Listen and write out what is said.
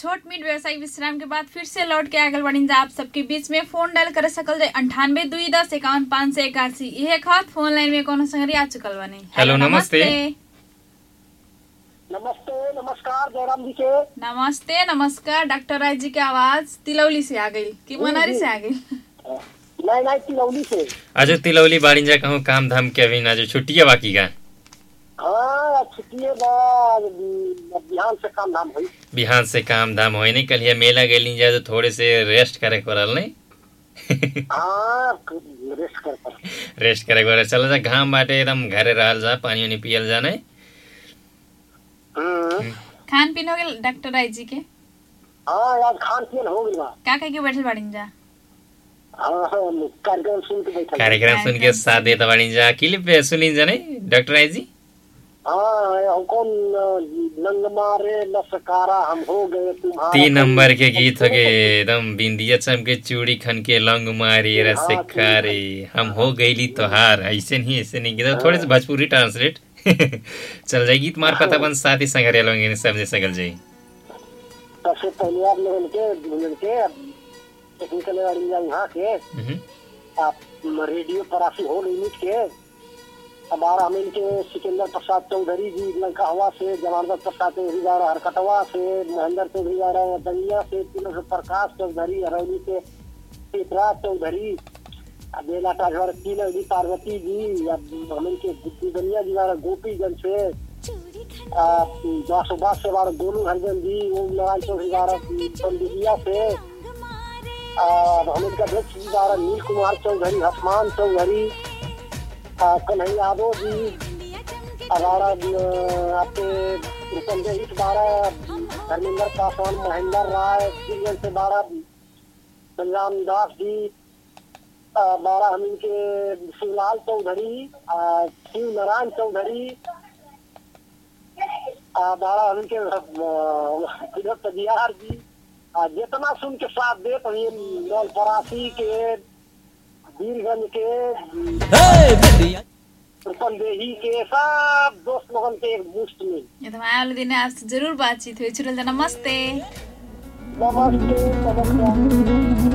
छोट मीट व्यवसायिक विश्राम के बाद फिर से लौट के आगल बढ़ी जा आप सबके बीच में फोन डायल कर सकल जाए अंठानवे दुई दस इक्यावन पाँच सौ इक्यासी यह खात फोन लाइन में कोनो संगरी आ चुकल बने हेलो, नमस्ते। नमस्ते नमस्कार जयराम जी के नमस्ते नमस्कार डॉक्टर राय जी के आवाज तिलौली से आ गई कि मनारी से आ गई नहीं नहीं तिलौली से आज तिलौली बाड़ी जा कहूँ काम धाम के अभी आज छुट्टिया बाकी का हाँ छुट्टिए बा बिहान से काम धाम हुई बिहान से काम धाम होई नहीं कल मेला गेली जा तो थोड़े से रेस्ट करे करल नहीं हाँ रेस्ट कर पर रेस्ट करे करे चल जा घाम बाटे एकदम घरे रहल जा पानी उनी पियल जा नहीं हम्म, खान पीन हो गए डॉक्टर राय जी के हाँ आज खान पियन हो गई बा का कह के बैठल बाड़ी जा हाँ हाँ कार्यक्रम सुन के बैठा कार्यक्रम सुन के साथ देता बाड़ी जा क्लिप पे सुनी जा नहीं डॉक्टर आई जी हाँ हमको नंग मारे लसकारा हम हो गए तुम्हारा तीन नंबर के गीत हो गए एकदम बिंदिया चमके चूड़ी खन के लंग मारी रस खारे हम हो गईली तोहार ऐसे नहीं ऐसे नहीं गीत थोड़े से भोजपुरी ट्रांसलेट चल जाए गीत मार पता बन साथ ही संगरिया लोग समझे सकल जाई सबसे पहले आप लोगन के लोगन के टेक्निकल गाड़ी जा यहाँ के हम्म, आप रेडियो परासी हो लिमिट के हमारा हम इनके सिकंदर प्रसाद चौधरी जी लंकावा से जमानत प्रसाद चौधरी जा रहा हरकटवा से महेंद्र चौधरी जा रहा है दंगिया से तीनों से प्रकाश चौधरी हरौली से चित्रा चौधरी अब बेला टाझर तीन जी पार्वती जी अब हम इनके गुड्डी दनिया जी जा रहे गोपीगंज से दस सौ बास से बारह गोलू हरिजन जी ओम नारायण चौधरी जा रहे पंडिया से और हम इनका अध्यक्ष जी जा रहे नील कुमार चौधरी हसमान चौधरी आ, कन्हैया यादव जी हमारा अ, आपके रुपंजय हित बारह धर्मेंद्र पासवान महेंद्र राय सीरियल से बारह बलराम दास जी अ, बारह हम इनके शिवलाल चौधरी अ, शिव नारायण चौधरी अ, बारह हम इनके अ, विनोद तजियार जी आ, जितना सुन के साथ देत हुए नौल परासी के वीरगंज के रुपनदेही के सब दोस्त लोगन के एक मुश्त में ये तो आए वाले दिन आपसे जरूर बातचीत हुई छुटल जा नमस्ते नमस्ते नमस्कार